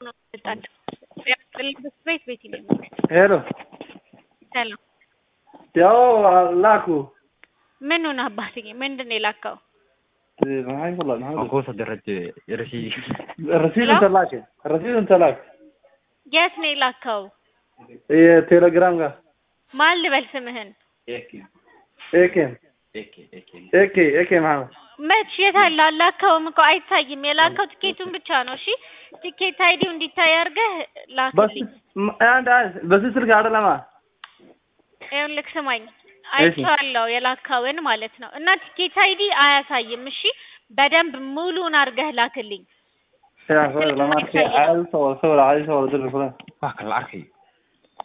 ነው የምጣለው። ያስጠልበት ቤት ቤት ይለኛል። ሄሎ ሰላም ያው ላኩ ምኑን አባትዬ ምንድን ነው የላከው? maxay ku la maxay Aku sadaraj rasi rasiid inta laak rasiid inta laak የት ነው የላከው? የቴሌግራም ጋር ማን ልበል ስምህን? eke ኤኬም eke eke ኤኬ ኤኬ ማለት መች የት አለ? አላከውም እኮ አይታይም። የላከው ትኬቱን ብቻ ነው። እሺ ትኬት አይዲው እንዲታይ አድርገህ በስ ላክልኝ። አንድ አንድ በዚህ ስልክ አይደለማ ይኸውልህ ስማኝ፣ አይቼዋለሁ የላከውን ማለት ነው። እና ትኬት አይዲ አያሳይም። እሺ በደንብ ሙሉን አድርገህ ላክልኝ። yaa lama arkay caadi soo wada sawir caadi soo wada dir fulan waa kala arkay